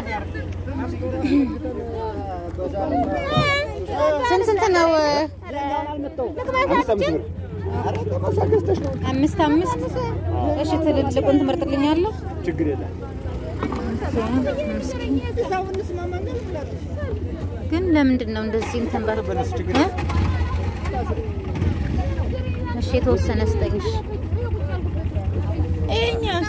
ስንት ስንት ነው? አምስት አምስት እሺ፣ ትልልቁን ትመርጥልኛለህ? ችግር የለም። ግን ለምንድን ነው እንደዚህ እንትን በር እ? እሺ የተወሰነ ስጠኝ። እሺ። ይኸኛውስ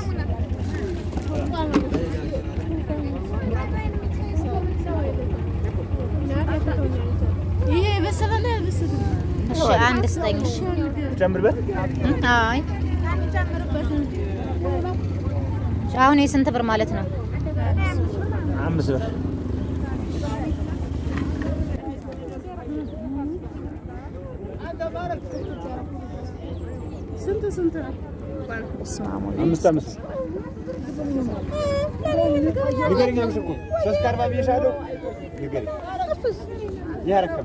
ይሄ የበሰለ ነው ያልበሰለ? እሺ አንድ ስጠኝ። እሺ ጨምርበት። እ? አይ አሁን የስንት ብር ማለት ነው? አምስት ብር ስንት ስንት ነው? እስማሙ አምስት አምስት ንገረኝ። አምስት እኮ ሶስት ከአርባ ብዬሻለሁ። ንገረኝ። ይህ አረከብ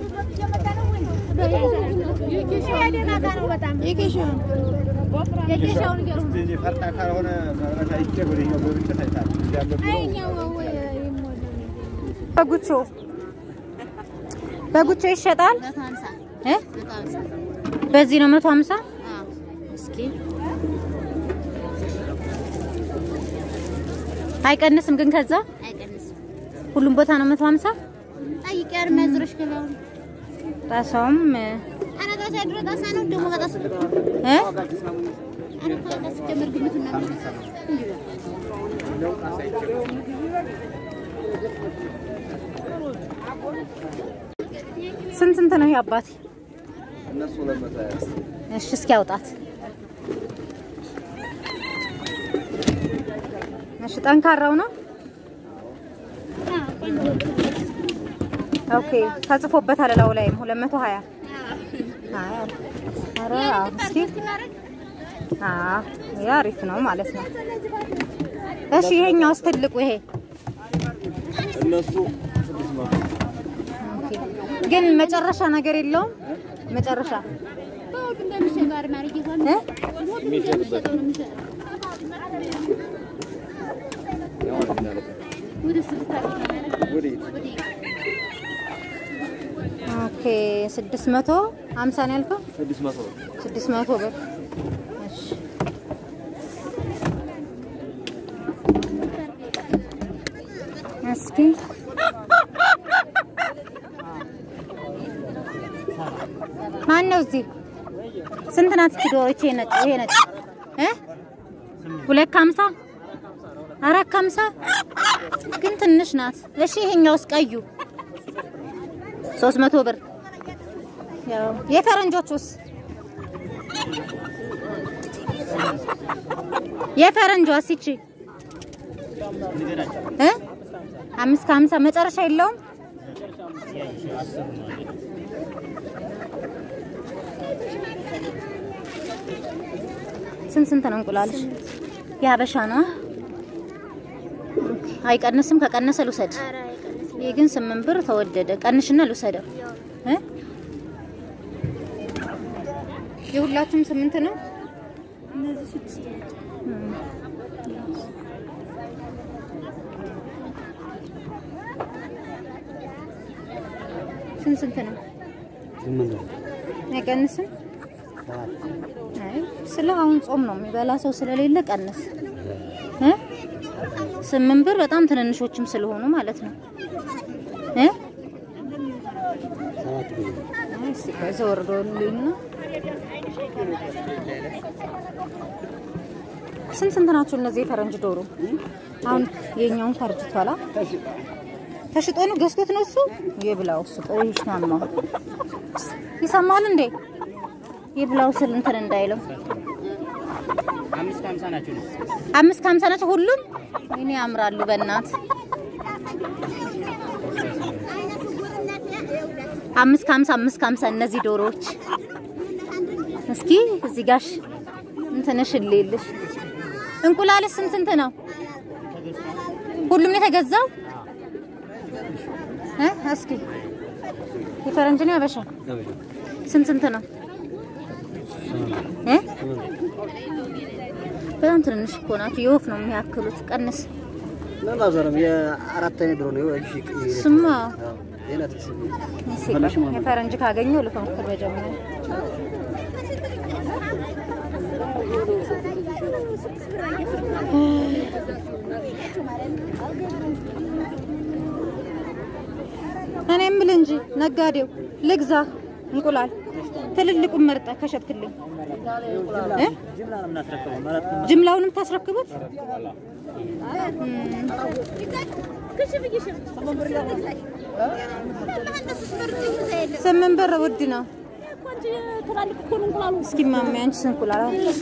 እስቲ ፈርጣ ካልሆነ መብራት አይቼ ወደኛው ገብቼ ታይታለህ። እንዲያለብህ በጉቾ በጉቾ ይሸጣል እ? በዚህ ነው መቶ ሀምሳ እስኪ አይቀንስም ግን ከዛ ሁሉም ቦታ ነው መቶ ሀምሳ ጣሳውም እ? እ? ስንት ስንት ነው ይሄ አባቴ? እሺ እስኪ አውጣት። እሺ ጠንካራው ነው። ኦኬ ተጽፎበታል እላው ላይ 220 አይ ኧረ አዎ እስኪ አዎ ይሄ አሪፍ ነው ማለት ነው። እሺ ይሄኛውስ ትልቁ ይሄ እነሱ ኦኬ ግን መጨረሻ ነገር የለውም መጨረሻ እ? ኦኬ ስድስት መቶ ሀምሳ ነው ያልከው? ስድስት መቶ ነው። ስድስት መቶ ብር እሺ። እስኪ ማን ነው እዚህ? ስንት ናት እቺ ዶሮ? ይሄ ነጭ ይሄ ነጭ እ ሁለት ከሀምሳ አራት ከሀምሳ ግን ትንሽ ናት። እሺ ይሄኛውስ ቀዩ ሶስት መቶ ብር ያው የፈረንጆቹስ የፈረንጇስ ይቺ እ አምስት ከሀምሳ መጨረሻ የለውም። ስንት ስንት ነው እንቁላልሽ? የሀበሻ ነው። አይቀንስም። ከቀነሰ ልውሰድ። ይህ ግን ስምንት ብር ተወደደ። ቀንሽና ልውሰደው እ የሁላችሁም ስምንት ነው። ስንት ስንት ነው? አይቀንስም። አይ ስለ አሁን ጾም ነው የሚበላ ሰው ስለሌለ ቀንስ እ ስምንት ብር በጣም ትንንሾችም ስለሆኑ ማለት ነው እ አይ እስኪ ከዛ ወርዶልኝ ነው። ስንት ስንት ናቸው እነዚህ የፈረንጅ ዶሮ? አሁን የኛውን ፈርጅቷላ ተሽጦ ነው ገዝቶት ነው እሱ የብላው እሱ ቆይሽ ናማ ይሰማል እንዴ የብላው ስል እንትን እንዳይለው አምስት ከሀምሳ ናቸው። አምስት ከሀምሳ ናቸው ሁሉም። እኔ ያምራሉ በእናት አምስት ከሀምሳ አምስት ከሀምሳ እነዚህ ዶሮዎች። እስኪ እዚህ ጋሽ እንትንሽ ልልሽ እንቁላልስ ስንት ስንት ነው? ሁሉም ነው የተገዛው እ እስኪ የፈረንጅ ነው ያበሻ ስንት ስንት ነው እ በጣም ትንንሽ እኮ ናቸው። የወፍ ነው የሚያክሉት። ቀንስ ምንም አልዞረም። የአራት አይነት ዶሮ ነው። እሺ ስማ የናት የፈረንጅ ካገኘው ልፈንክር መጀመሪያ እኔ የምልህ እንጂ ነጋዴው ልግዛ እንቁላል ትልልቁን መርጠህ ከሸጥክልኝ እ? ጅምላውንም ታስረክቡት? ስምንት ብር ውድ ነው። እስኪ ማሚ አንቺ እንቁላል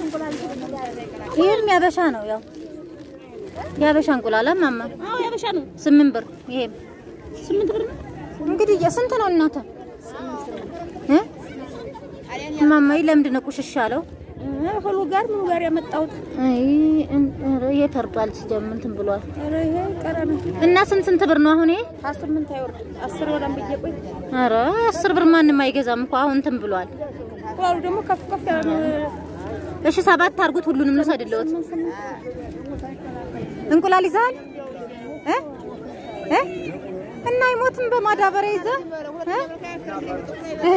ይሄም ያበሻ ነው። ያው ያበሻ እንቁላል ማማ አዎ ያበሻ ነው። ስምንት ብር ይሄም ስምንት ብር ነው። እንግዲህ የስንት ነው እናተ እ ማማዬ ለምንድን ነው ቁሽሽ ያለው? ሁሉ ጋር ምን ጋር ያመጣሁት? አይ ኧረ የተርጧል ሲጀምር እንትን ብሏል። ኧረ ይሄ ቀረ ነው። እና ስንት ስንት ብር ነው አሁን ይሄ? ከስምንት አይወርድም። አስር ወዳም ብዬ ቆይ ኧረ አስር ብር ማንም አይገዛም እኮ አሁን እንትን ብሏል። እንቁላሉ ደግሞ ከፍ ከፍ ያለ እሺ ሰባት አድርጉት ሁሉንም ነው አይደለሁት። እንቁላል ይዘሃል እ እ እና አይሞትም በማዳበሪያ ይዘህ እ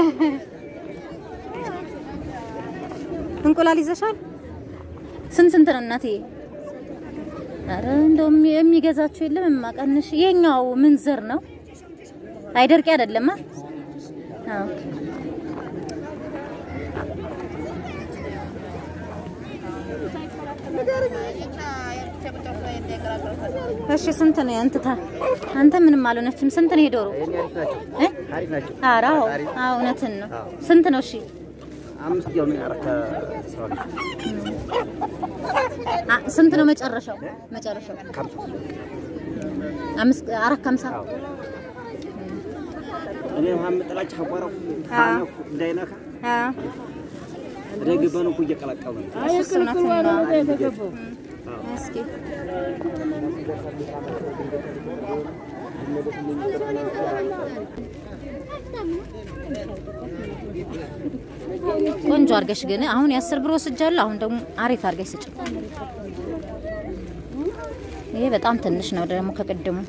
እንቁላል ይዘሻል? ስንት ስንት ነው እናትዬ? ኧረ እንደውም የሚገዛችሁ የለም የማቀንሽ። የኛው ምን ዘር ነው? አይደርቂ አይደለማ? አዎ እሺ ስንት ነው ያንተታ? አንተ ምንም አልሆነችም። ስንት ነው የዶሮ? እ? አሪፍ ናቸው። ኧረ አዎ አዎ እውነትን ነው። ስንት ነው? እሺ አምስት ያው ነው አራት ሰው አ ስንት ነው መጨረሻው? መጨረሻው አምስት አራት ከሀምሳ እኔ ውሃ ጥላች አቋራው አዎ። እንዳይነካ አዎ ደግበን እኮ እየቀላቀሉ ነው። እሱ እውነትን ነው። እስኪ ቆንጆ አድርገሽ ግን አሁን የአስር ብር ወስጃለሁ። አሁን ደግሞ አሪፍ አድርገሽ ስጭ። ይሄ በጣም ትንሽ ነው ደግሞ ከቅድሙ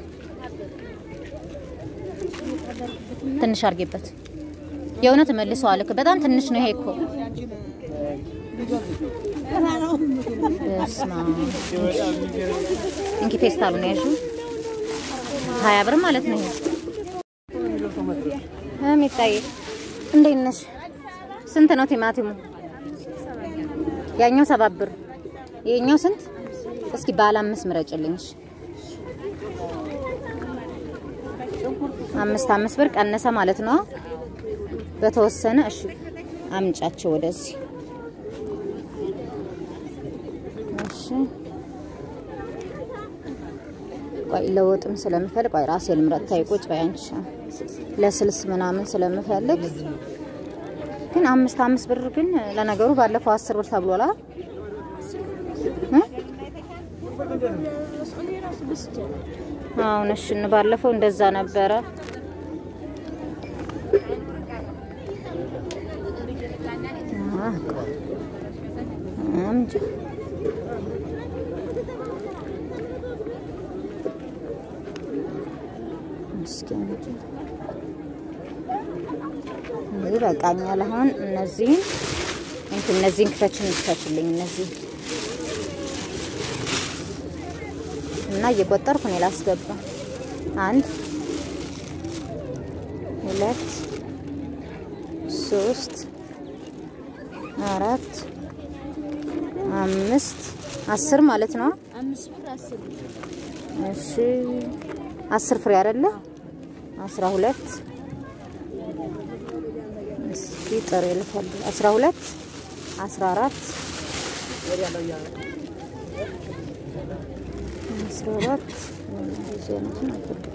ትንሽ አድርጌበት የእውነት መልሰዋል እኮ በጣም ትንሽ ነው ይሄ እኮ በስመ አብ። እንኪ ፌስታሉን ያዥው ሀያ ብር ማለት ነው ይሄ የሚታይ እንዴት ነሽ? ስንት ነው ቲማቲሙ? ያኛው ሰባት ብር ይሄኛው ስንት? እስኪ ባለ አምስት ምረጭልኝ። እሺ አምስት አምስት ብር ቀነሰ ማለት ነው በተወሰነ። እሺ አምጫቸው ወደዚህ። እሺ ቆይ ለወጥም ስለምፈልግ ቆይ ራሴ ልምረጥ። ታይ ቁጭ በይ አንቺ። ለስልስ ምናምን ስለምፈልግ ግን አምስት አምስት ብር ግን ለነገሩ ባለፈው አስር ብር ተብሏል አይደል? እ? አሁን እሺ ባለፈው እንደዛ ነበረ። አ፣ አምጪ እስኪ አምጪ። እንግዲህ በቃኛል። አሁን እነዚህን እንትን እነዚህን ክፈችን ክፈችልኝ እነዚህ እና እየቆጠርኩ እኔ ላስገባ። አንድ ሁለት ሶስት አራት አምስት አስር ማለት ነው። አምስት ብር አስር ብር እሺ አስር ፍሬ አይደለ? አስራ ሁለት እስኪ ጥሬ ልፈልግ። አስራ ሁለት አስራ አራት አስራ አራት እንደዚህ አይነቱን አልፈልግም።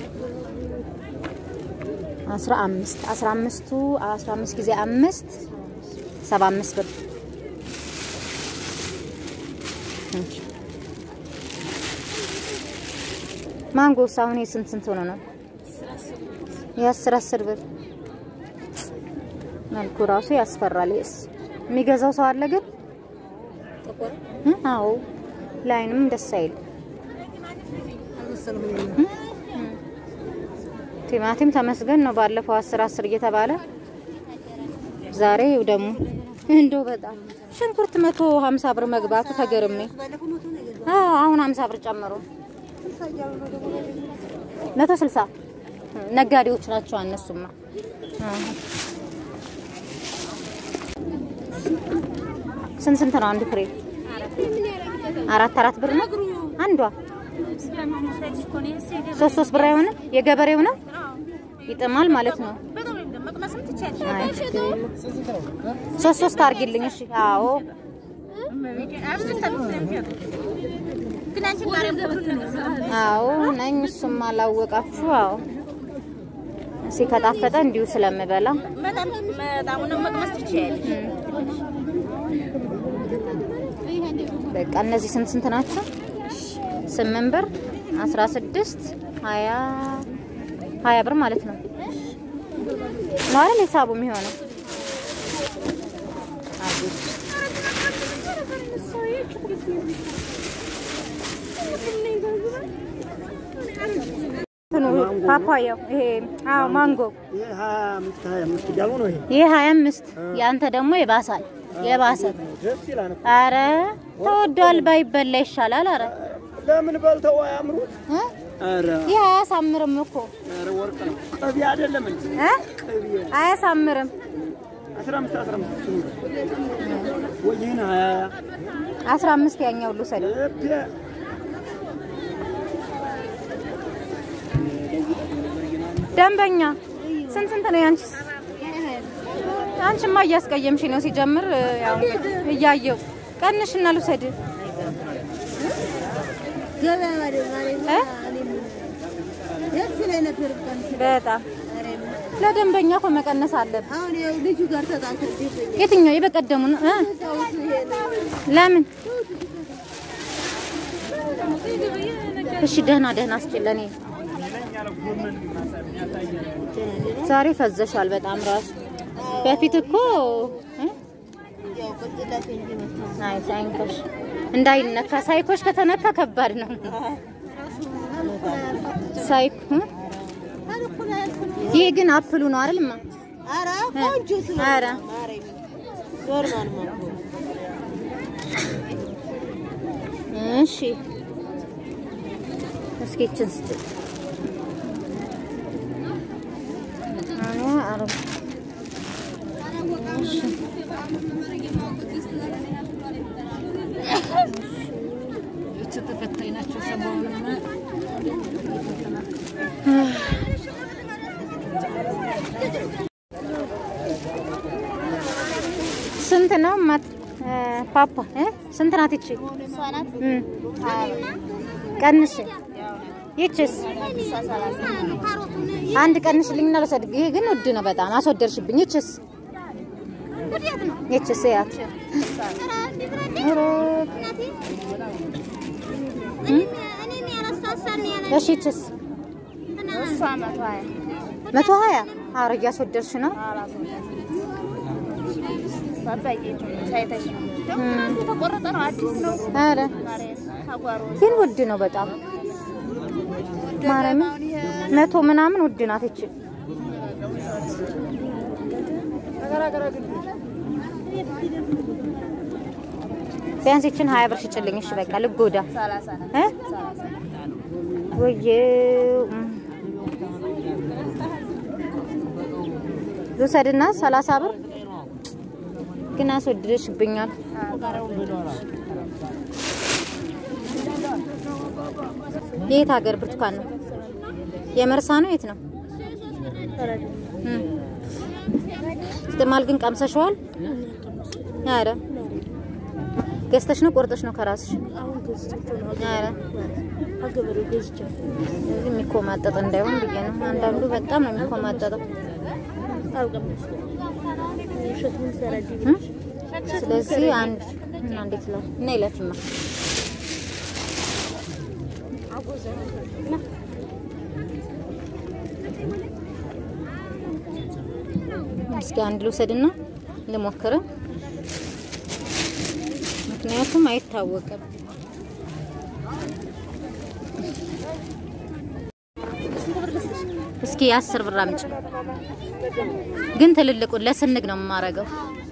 አስራ አምስት አስራ አምስቱ አስራ አምስት ጊዜ አምስት ሰባ አምስት ብር እንኪ። ማንጎስ አሁን የስንት ስንት ሆኖ ነው? የአስር አስር ብር መልኩ ራሱ ያስፈራል። ይስ የሚገዛው ሰው አለ ግን እ? አዎ ለአይንም ደስ አይል። ቲማቲም ተመስገን ነው። ባለፈው አስር አስር እየተባለ ዛሬ ይኸው ደግሞ እንደው በጣም ሽንኩርት መቶ ሀምሳ ብር መግባቱ ተገርሜ አዎ አሁን ሀምሳ ብር ጨምሮ መቶ ስልሳ ነጋዴዎች ናቸው እነሱማ። አዎ። ስንት ስንት ነው አንድ ፍሬ? አራት አራት ብር ነው አንዷ። ሶስት ሶስት ብር አይሆንም? የገበሬው ነው ይጥማል ማለት ነው። አይ ችግር የለም። ሶስት ሶስት አድርጊልኝ እሺ። አዎ አዎ ነኝ። እሱም አላወቃችሁ። አዎ እሺ ከጣፈጠ እንዲሁ ስለምበላ በቃ እነዚህ ስንት ስንት ናቸው? ስምንት ብር፣ አስራ ስድስት ሀያ ሀያ ብር ማለት ነው ነው አይደል ሂሳቡ የሚሆነው? አዲስ እንትኑ ፓፓያው ይሄ አዎ ማንጎ ይሄ ሀያ አምስት ሀያ አምስት እያሉ ነው። ይሄ ይሄ ሀያ አምስት የአንተ ደግሞ የባሳል የባሰ ደስ ይላል እኮ። አረ ተወዷል፣ ባይበላ ይሻላል። አረ ለምን በልተው አያምሩት? እ? ኧረ ይህ አያሳምርም እኮ ኧረ ወርቅ ነው። ቅቤ አይደለም እንጂ እ? ቅቤ አያሳምርም። አስራ አምስት አስራ አምስት እሱ ነው። ወይ ይህን ሀያ አስራ አምስት ያኛው ልውሰደው። እቤ ደንበኛ ስንት ስንት ነው ያንቺስ? አንቺማ እያስቀየምሽ ነው። ሲጀምር ያው እያየው ቀንሽና ልውሰድ እ? በጣም ለደንበኛ እኮ መቀነስ አለብን። አሁን ያው ልጁ ጋር ተጣልተን የትኛው የበቀደሙ ነው? እ? ለምን? እሺ ደህና ደህና እስኪ ለኔ ዛሬ ፈዘሻል በጣም ራሱ በፊት እኮ እ? ያው ቅጥላት እንጂ መጣ አይ ሳይንኮሽ እንዳይነካ ሳይኮሽ ከተነካ ከባድ ነው። ሳይኮ እ? ይሄ ግን አፕሉ ነው አይደልማ? ኧረ ቆንጆ ስለ ኧረ ኖርማል ነው እሺ እስኪ ይችን ስጭ አኔ አረብ እሺ ስንት ነው ማት ፓፓ እ ስንት ናት ይቺ? እም ቀንሽ ይቺስ አንድ ቀንሽልኝና ልውሰድ። ይሄ ግን ውድ ነው በጣም አስወደድሽብኝ። ይቺስ ይቺስ ያት ኧረ እሺ ይቺስ መቶ ሀያ ኧረ እያስወደድሽ ነው። ተቆረጠ ነው አዲስ ነው ኧረ ግን ውድ ነው በጣም ማርያምን መቶ ምናምን ውድ ናት ይቺ። ቢያንስ ይችን ሀያ ብር ሽጭልኝ። እሺ በቃ ልጎዳ እ ወየው እም። ልውሰድና ሰላሳ ብር ግን አስወድደሽብኛል። የት ሀገር ብርቱካን ነው? የመርሳ ነው? የት ነው? እም። ስትማል ግን ቀምሰሽዋል? ኧረ ገዝተሽ ነው ቆርጠሽ ነው ከራስሽ? ኧረ ከገበሬው ገዝቼው የሚኮማጠጥ እንዳይሆን ብዬ ነው። አንዳንዱ በጣም ነው የሚኮማጠጠው። አልቀመስኩም ሸክሙን ሰረዲ እም? ስለዚህ አንድ እና እንዴት ነው እና ይለፍማ እስኪ አንድ ልውሰድና ልሞክር። ምክንያቱም አይታወቅም። ስንት ብር ልስጥሽ? እስኪ አስር ብር አምጪ። ግን ትልልቁን ለስንግ ነው የማረገው።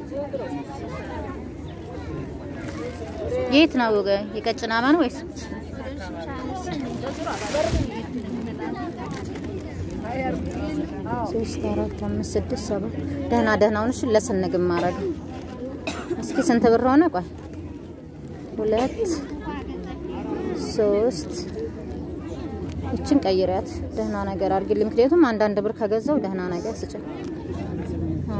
የት ነው የቀጭን አማ ነው ወይስ ሶስት አራት አምስት ስድስት ሰባት ደህና ደህናውን እሺ፣ ለስንግ የማረገው እስኪ ስንት ብር ሆነ? ቆይ ሁለት ሶስት እችን ቀይሪያት ደህና ነገር አድርግልኝ። ምክንያቱም አንዳንድ ብር ከገዛው ደህና ነገር ስጭኝ። አ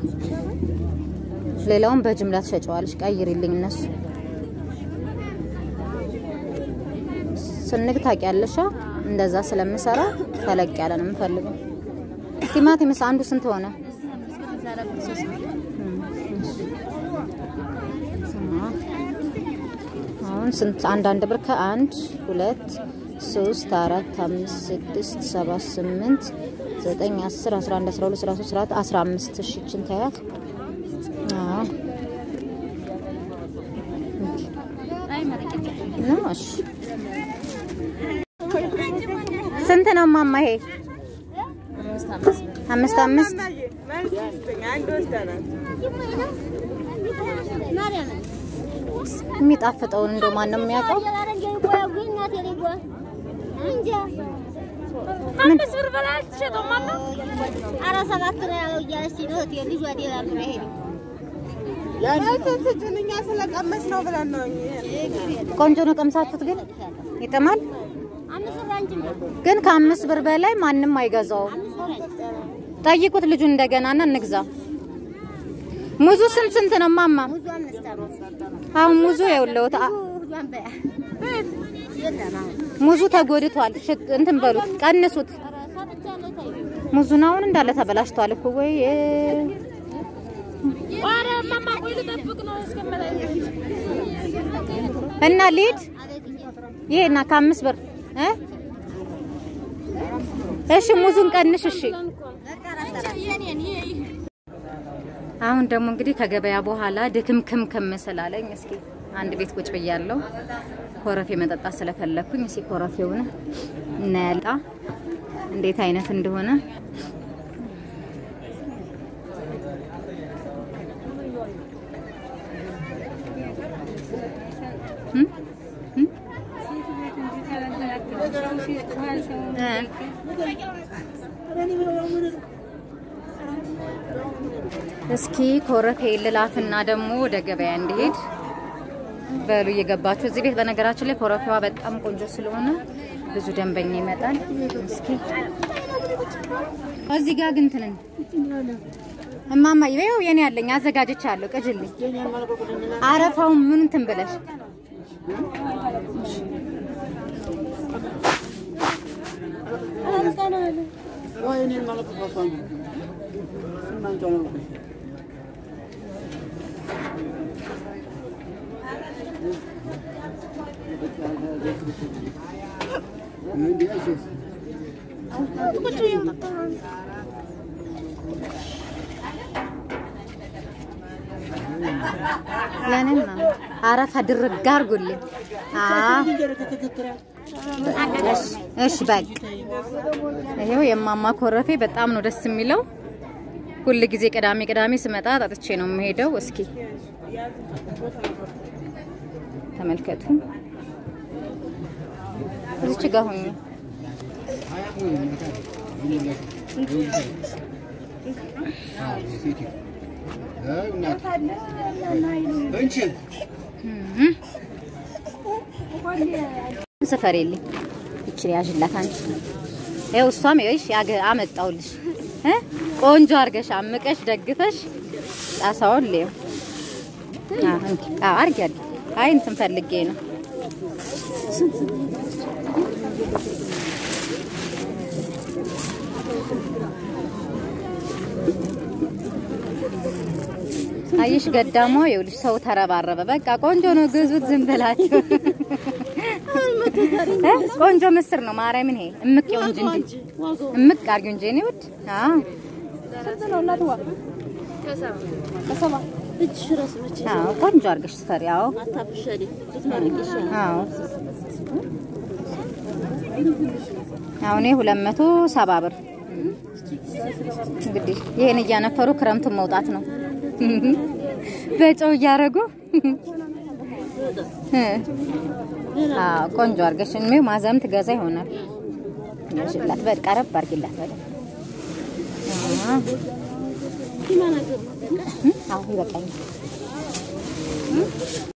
ሌላውን በጅምላ ትሸጨዋለሽ። ቀይሪልኝ እነሱ ስንግ ታውቂያለሽ? አ? እንደዛ ስለምሰራ ተለቅ ያለ ነው የምፈልገው። ቲማቲምስ አንዱ ስንት ሆነ? አሁን ስንት አንዳንድ ብር ከአንድ ሁለት ሶስት አራት አምስት ስድስት ሰባት ስምንት ዘጠኝ አስር አስራ አንድ አስራ ሁለት አስራ ሶስት አስራ አራት አስራ አምስት እሺ ይችን ታያት አዎ ነው እሺ ስንት ነው ማማ ይሄ አምስት አምስት የሚጣፍጠውን እንደው ማን ነው የሚያውቀው? አምስት ብር በላይ አትሸጠውም ማማ? ኧረ ሰባት ነው ያለው እያለች ነው እህቴ ልጇ ሌላ ብር አይሄድም። እኛ ስለቀመስ ነው ብለን ነው ቆንጆ ነው። ቀምሳችሁት ግን ይጥማል። አምስት ብር አንቺም ነው። ግን ከአምስት ብር በላይ ማንም አይገዛውም። ጠይቁት ልጁን እንደገናና እንግዛ። ሙዙ ስንት ስንት ነው ማማ? ብዙ አምስት ነው። አሁን ሙዙ የውለውት ብዙን በያ የለም አሁን። ሙዙ ተጎድቷል። ሽጥ እንትን በሉት ቀንሱት። ኧረ ሰጥቻለሁ ተይው። ሙዙን አሁን እንዳለ ተበላሽቷል እኮ ወይ ኧረ ማማ ቆይ ልጠብቅ ነው እስከመጣ እና ሊድ ይሄና ከአምስት ብር እ እሺ ሙዙን ቀንሽ እሺ። አሁን ደግሞ እንግዲህ ከገበያ በኋላ ድክምክምክም ስላለኝ እስኪ አንድ ቤት ቁጭ ብያለሁ። ኮረፌ መጠጣት ስለፈለኩኝ እስኪ ኮረፌውን እናያልጣ እንዴት አይነት እንደሆነ እም? እም? እ እስኪ ኮረፌ ልላፍና ደግሞ ወደ ገበያ እንዲሄድ በሉ እየገባችሁ እዚህ ቤት በነገራችን ላይ ኮረፌዋ በጣም ቆንጆ ስለሆነ ብዙ ደንበኛ ይመጣል። እስኪ እዚህ ጋር ግን ትንን እማማ ይኸው የኔ ያለኝ አዘጋጅቻለሁ። ቅጅልኝ አረፋውን ምን እንትን ብለሽ ለኔም ነው አረፋ ድርግ አድርጉልኝ። አዎ እሺ በቃ ይሄው የማማ ኮረፌ በጣም ነው ደስ የሚለው። ሁል ጊዜ ቅዳሜ ቅዳሜ ስመጣ ጠጥቼ ነው የምሄደው። እስኪ ተመልከቱ። እዚች ጋር ሆኜ ስፈሬልኝ ይችል ያዥላት አንቺ ይኸው እሷም ይኸውሽ ያገ- አመጣውልሽ እ ቆንጆ አድርገሽ አምቀሽ ደግፈሽ ጣሳውን ሌው አርጊ አርጊ። አይ እንትን ፈልጌ ነው አየሽ ገዳሟ ይኸውልሽ ሰው ተረባረበ። በቃ ቆንጆ ነው ግዙት ዝም ብላችሁ እ ቆንጆ ምስር ነው ማርያምን። ይሄ እምቅ ይሁን እንጂ እምቅ አድርጊው እንጂ እኔ ውድ አዎ እጅሽ እራሱ መቼ አዎ ቆንጆ አድርገሽ ስፈሪ። አዎ አታብሸሪ ልትመርቅ ይሻላል። አዎ አሁን ይሄ ሁለት መቶ ሰባ ብር እንግዲህ ይሄን እያነፈሩ ክረምቱን መውጣት ነው። በጨው እያደረጉ እ አዎ ቆንጆ አድርገሽ እኔው ማዘም ትገዛ ይሆናል። ያሽላት በቃ ቀረብ አድርጊላት በደንብ አዎ ይበቃኛል።